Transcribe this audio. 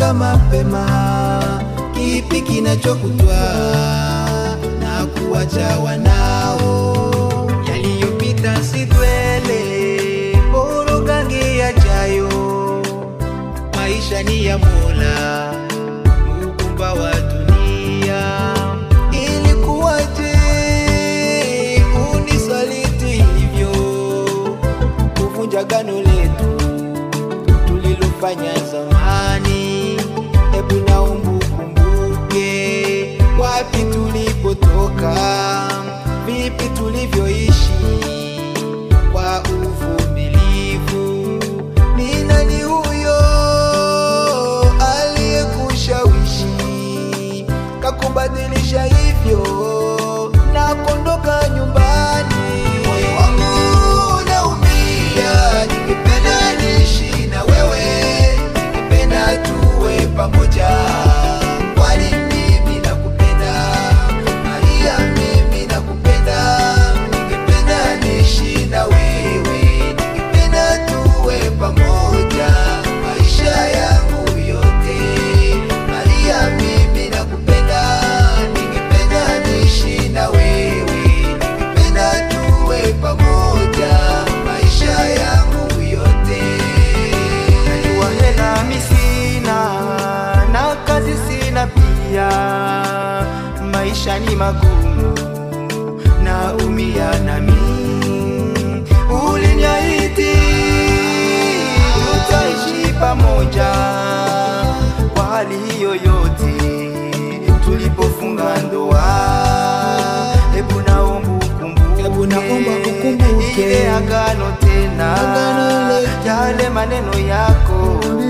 kumbuka mapema kipi kinachokutwaa na kuwacha wanao. Yaliyopita si dwele, bora gange yajayo. Maisha ni ya Mola, muumba wa dunia. Ilikuwaje unisaliti hivyo, kuvunja gano letu tulilofanya zamani. Hebu naomba ukumbuke wapi tulipotoka, vipi tulivyoishi kwa uvumilivu. Ni nani huyo aliyekushawishi kakubadilisha hivyo na kuondoka nyumbani? Moyo wangu unaumia, ningependa niishi na wewe, ningependa tuwe pamoja, kwani mimi nakupenda Maria, mimi nakupenda, ningependa niishi na wewe, ningependa tuwe pamoja maisha yangu yote. Maria, mimi nakupenda, ningependa niishi na wewe, ningependa tuwe pamoja maisha yangu yote. Najua hela mi sina na kazi sina pia, maisha ni magumu, naumia nami. Uliniahidi tutaishi pamoja kwa hali hiyo yote, tulipofunga ndoa. Hebu naomba ukumbuke, Hebu naomba ukumbuke. ile agano tena, Agano letu. yale maneno yako